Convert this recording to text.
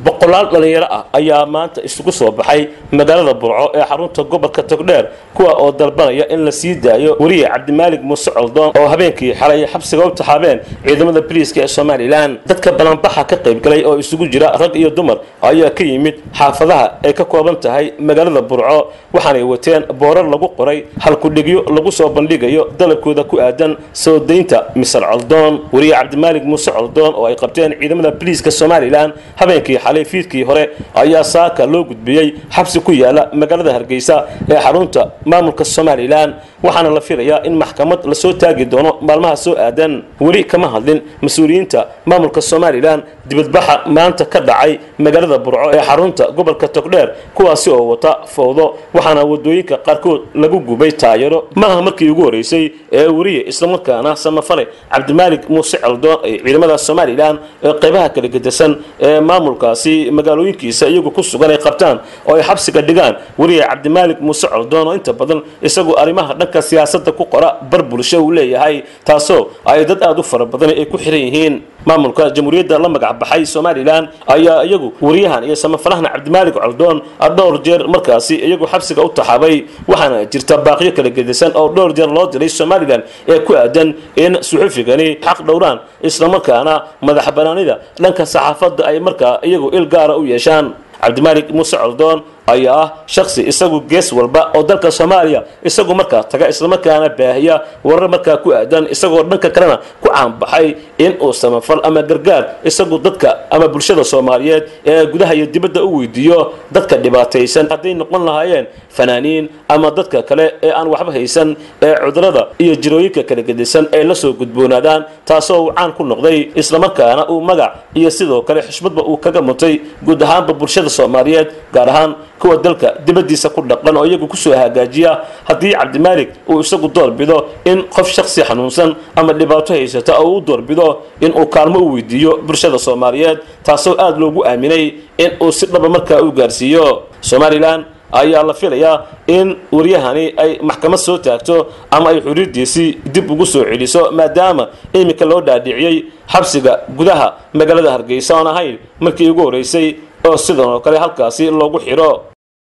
boqolaal dhallinyaro ah ayaa maanta isugu soo baxay magaalada burco ee xarunta gobolka togdheer kuwa oo dalbanaya in la sii daayo weriye cabdimaalig muuse coldoon oo habeenkii xalay xabsiga u taxaabeen ciidamada boliiska ee somalilan dadka balanbaxa ka qaybgalay oo isugu jira rag iyo dumar ayaa ka yimid xaafadaha ay ka kooban tahay magaalada burco waxaanay wateen boorar lagu qoray halkudhigyo lagu soo bandhigayo dalabkooda ku aadan soo daynta misal coldoon weriye cabdimaalig muuse coldoon oo ay qabteen ciidamada boliiska somalilan habeenkii xalay fiidkii hore ayaa saaka loo gudbiyey xabsi ku yaala magaalada hargeysa ee xarunta maamulka somalilan waxaana la filayaa in maxkamad lasoo taagi doono maalmaha soo aadan weli kama hadlin mas-uuliyiinta maamulka somalilan dibadbaxa maanta ka dhacay magaalada burco ee xarunta gobolka togdheer kuwaasi oo wata fowdo waxaana wadooyinka qaarkood lagu gubay taayaro maaha markii ugu horeysay ee weriye islamarkaana samafale cabdimaalig muuse coldoon ay ciidamada somalilan ee qaybaha kala gedisan ee maamulkaasi magaalooyinkiisa iyagu ku sugan ay qabtaan oo ay xabsiga dhigaan weriye cabdimaalig muuse coldoon oo inta badan isagu arrimaha dhanka siyaasada ku qora bar bulsho uu leeyahay taasoo ay dad aada u fara badan ay ku xiran yihiin maamulka jamhuuriyadda la magac baxay somalilan ayaa iyagu wariyahan iyo samafalahana cabdimaalig coldoon dhowr jeer markaasi iyagu xabsiga u taxaabay waxaana jirta baaqyo kala gedisan oo dhowr jeer loo diray somalilan ee ku aadan in suxufigani xaq dhowraan islamarkaana madax banaanida dhanka saxaafadda ay markaa iyagu il gaara u yeeshaan cabdimaalig muuse coldoon ayaa ah shaksi isagu gees walba oo dalka soomaaliya isagu markaa taga islamarkaana baahiya warar markaa ku aadan isagoo dhanka kalena ku caanbaxay in uu samafal ama gargaar isagu dadka ama bulshada soomaaliyeed ee gudaha iyo dibadda u weydiiyo dadka dhibaataysan hadday noqon lahaayeen fanaaniin ama dadka kale ee aan waxba haysan ee cudurada iyo jirooyinka kala gedisan ay la soo gudboonaadaan taasoo uu caan ku noqday islamarkaana uu magac iyo sidoo kale xushmadba uu kaga mutay guud ahaanba bulshada soomaaliyeed gaar ahaan kuwa dalka dibadiisa ku dhaqan oo iyagu kusoo hagaajiya haddii cabdimaalig uu isagu doorbido in qof shaksi xanuunsan ama dhibaato haysata oo u doorbido in uu kaalmo u weydiiyo bulshada soomaaliyeed taasoo aada loogu aaminay in uu si dhaba markaa u gaarsiiyo somalilan ayaa la filayaa in waryahani ay maxkamad soo taagto ama ay xuriirdiisii dib ugu soo celiso maadaama iminka loo dhaadhiciyey xabsiga gudaha magaalada hargeysa oon ahayn markii ugu horeysay oo sidan oo kale halkaasi loogu xidho